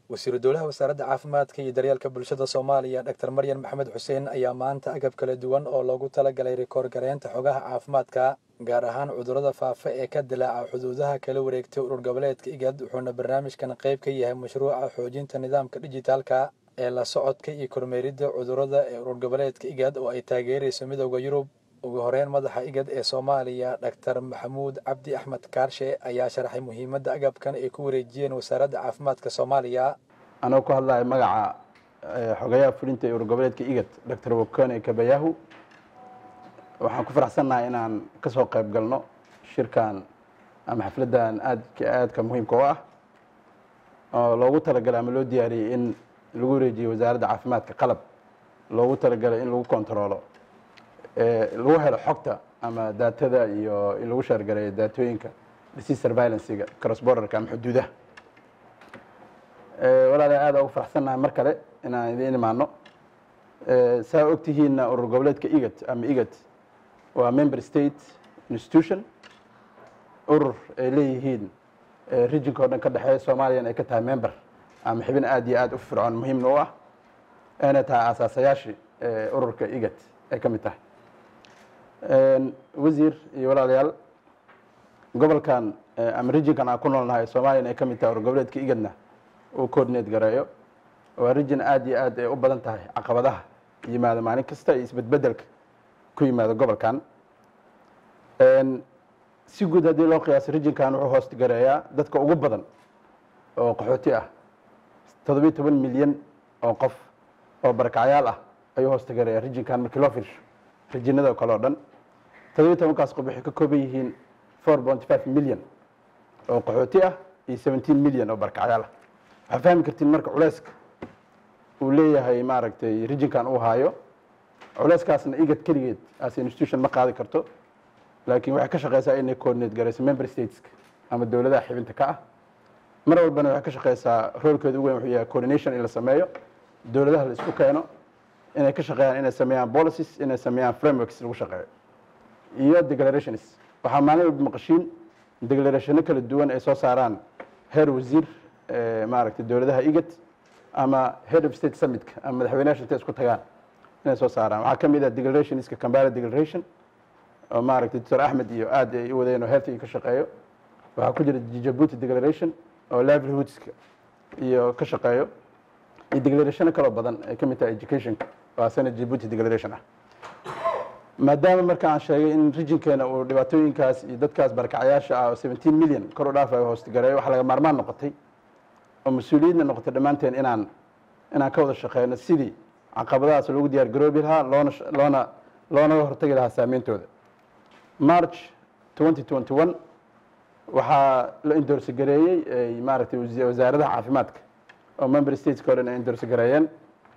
wasiiru dowlaha wasaaradda caafimaadka iyo daryeelka bulshada soomaaliya dr maryan maxamed xuseen ayaa maanta agab kala duwan oo loogu talagalay rikoor gareynta xogaha caafimaadka gaar ahaan cudurrada faafa ee ka dilaaca xuduudaha kala wareegtay urur goboleedka igad wuxuuna barnaamijkan qayb ka yahay mashruuca xoojinta nidaamka dhijitaalka ee la socodka iyo kormeeridda cudurrada ee urur goboleedka igad oo ay taageerayso midooda yurub ugu horeyn madaxa igad ee soomaaliya dhaktar maxamuud cabdi axmed kaarshe ayaa sharaxay muhiimadda agabkan ay ku wareejiyeen wasaaradda caafimaadka soomaaliya anoo ku hadlaya magaca xogayaha fulinta ee urur goboleedka igad doctor wokone kabayahu waxaan ku faraxsannahay inaan ka soo qayb galno shirkan ama xafladdan aadka aadka muhiimka u ah oo loogu talagalay ama loo diyaariyey in lagu wareejiyo wasaaradda caafimaadka qalab loogu talagalay in lagu kontaroolo lagu helo xogta ama daatada iyo in lagu shaargareeyo daatooyinka disease surveilancega cross borderka ama xuduudaha walaala aada ugu faraxsannahay mar kale inaan idiin imaano saa ogtihiinna urur goboleedka igad ama igad waa member state institution urur ay leeyihiin rijinka o dhan ka dhexeeya soomaaliyana ay ka tahay member ama xibin aada iyo aada u fircoon muhiimna u ah ayna tahay aasaasayaashii ururka igad ay ka mid tahay wasiir iyo walaalayaal gobolkan ama rijinkan aan ku noolnahay soomaaliyana ay ka mid tahay urur goboleedka igadna uu coordinate gareeyo waa rijin aada iyo aad ay u badan tahay caqabadaha yimaada maalin kasta iyo isbedbedelka ku yimaada gobolkan si guud haddii loo qiyaasay rijinkan wuxuu hoost gareeyaa dadka ugu badan oo qaxooti ah toddobiyo toban milyan oo qof oo barakacyaal ah ayuu hoosta gareeyaa rijinkan markii loo fiirsho rijinada kale o dhan toddobiyo tobankaas qof waxay ka kooban yihiin four point five milyan oo qaxooti ah iyo seventeen milyan oo barakacyaal ah waxaa fahmi kartiin marka culeyska uu leeyahay maaragtay rijinkan uu haayo culeyskaasna igad keligeed as institution ma qaadi karto laakiin waxay ka shaqeysaa inay coordinate garayso member stateska ama dowladaha xibinta ka ah mar walbana waxay ka shaqeysaa roolkeeda ugu weyn wuxuu yahay coordination in la sameeyo dowladaha la isku keeno inay ka shaqeeyaan inay sameeyaan policies inay sameeyaan frameworks lagu shaqeeyo iyo declarations waxaa maalin walba maqashiin declarationo kala duwan ay soo saaraan heer wasiir maaragtay dowladaha igad ama head of state summitka ama madaxweynaha intay isku tagaan inay soo saaraan waxaa ka mid ah declarationska cambara declaration oo maaragtay doctor axmed iyo aad ay u wadeen oo healthiga ka shaqeeyo waxaa ku jira djibouti declaration oo livelihoods-ka iyo ka shaqeeyo iyo declarationo kaloo badan ay ka mid tahay educationka waa sana djibouti declaration ah maadaama marka aan sheegay in rijinkeena uu dhibaatooyinkaas iyo dadkaas barakacyaasha ah oo seventeen million kor u dhaafayo hoostigareeyo waxaa laga maarmaan noqotay oo mas-uuliyadna noqotay dhammaanteen inaan inaan ka wada shaqeyno sidii caqabadahaas loogu diyaar garoobi lahaa loona loona loonaga hortagi lahaa saameyntooda march twenty twenty one waxaa la indorsi gareeyey maaragtay wasaaradaha caafimaadka oo member stateska o dhan ay indorsi gareeyeen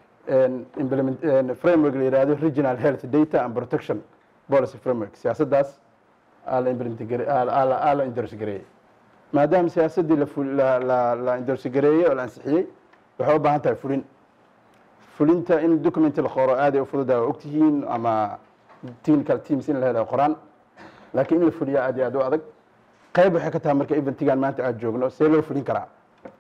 framework la yihahdo regional health data and protection policy framework siyaasaddaas aa la indorsi gareeyey maadaama siyaasaddii la indorsi gareeyey oo la ansixiyey waxay u baahan tahay fulin fulinta in document la qoro aaday u fududaa waa ogtihiin ama technical teams in la helo qoraan laakiin in la fuliyaa aad iyo aad u adag qayb waxay ka tahay marka eventigan maanta aad joogno see loo fulin karaa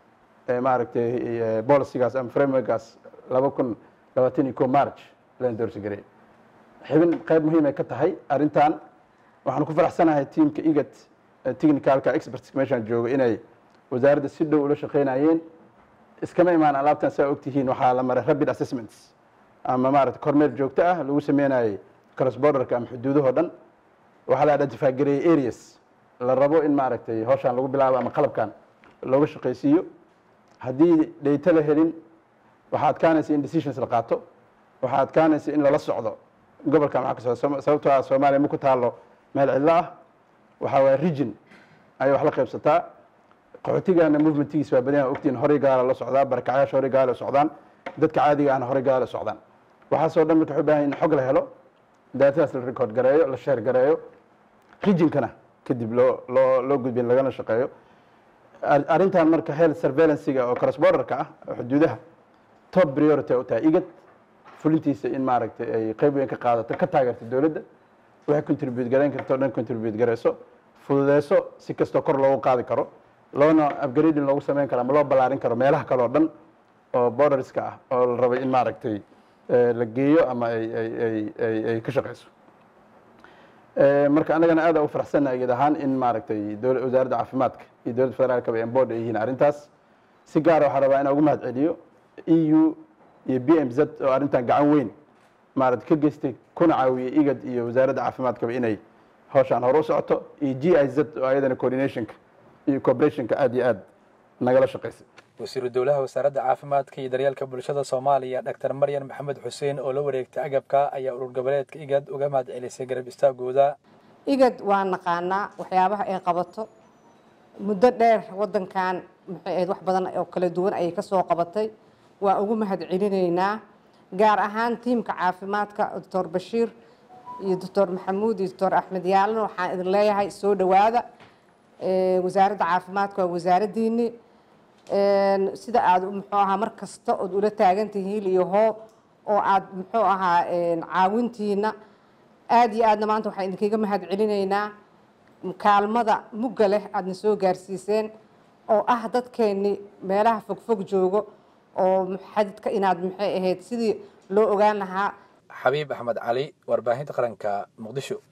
maaragtay bolicigaas ama frameworkaas laba kun labaatan iyo ko march la indorsi gareey xibin qayb muhiim ay ka tahay arrintan waxaan ku faraxsanahay teamka igad technicalka experts meeshaan joogo inay wasaaradda si dhow ula shaqeynayeen iskama imaan alaabtan saa ogtihiin waxaa la maray rapid assessments ama maaragtay kormeer joogto ah lagu sameynayay cross borderka ama xuduudahoo dhan waxaa la identify gareeyey areas la rabo in maaragtay hawshaan lagu bilaabo ama qalabkan looga shaqaysiiyo haddii dhayto la helin waxaa adkaanaysa in decisions la qaato waxaa adkaanaysa in lala socdo gobolkan waxaa ka socda sababtoo ah soomaaliya ma ku taalo meel cidlo ah waxaa waaya region ayay wax la qaybsataa qaxootigana movementgiis waa badan ogtiin horay gaala la socdaa barakacyaasha horay gaala socdaan dadka caadiga ahna horay gaala socdaan waxaasoo dhan marka waxay baahan in xog la helo daatadaas la record gareeyo la sheer gareeyo regionkana kadib loo loo loo gudbin lagana shaqeeyo arrintan marka health surveillancega oo cross borderka ah oo xuduudaha top priority u tahay igad fulintiisa in maaragtay ay qayb weyn ka qaadato ka taageerto dowladda waxay contribute garayn karto o dhan contribute garayso fududeyso si kastoo kor loogu qaadi karo loona upgrading loogu sameyn karo ama loo ballaarin karo meelaha kale oo dhan oo borderska ah oo la rabay in maaragtay la geeyo ama ay ka shaqeyso marka annagana aad u faraxsanna iyad ahaan in maaragtay wasaaradda caafimaadka iyo dowladda federaalkaba ay board ay yihiin arrintaas si gaara waxaa rabaa inaan ugu mahad celiyo e u iyo b m z oo arrintan gacan weyn maarata ka geystay kuna caawiyey igad iyo wasaaradda caafimaadkaba inay hawshaan hore u socoto iyo g i z oo ayadana coordinationka iyo cooperationka aad iyo aad nagala shaqaysay wasiiru dowlaha wasaaradda caafimaadka iyo daryeelka bulshada soomaaliya dhaktar maryan maxamed xuseen oo la wareegtay agabka ayaa urur goboleedka igad uga mahad celisay garab istaagooda igad waa naqaanaa waxyaabaha ay qabato muddo dheer wadankan maxay ahayd wax badan oo kala duwan ayay ka soo qabatay waa ugu mahad celinaynaa gaar ahaan tiimka caafimaadka doctor bashiir iyo doctor maxamuud iyo doctor axmed yaalin waxaan idin leeyahay soo dhowaada wasaaradda caafimaadka waa wasaaraddiini sida aad muxuu ahaa mar kasta ood ula taagantihiin iyo hoo oo aad muxuu ahaa caawintiina aada iyo aadna maanta waxaan idinkaga mahad celinaynaa kaalmada mugga leh aadna soo gaarsiiseen oo ah dadkeennii meelaha fogfog joogo oo xadidka inaad maxay ahayd sidii loo ogaan lahaa xabiib axmed cali warbaahinta qaranka muqdisho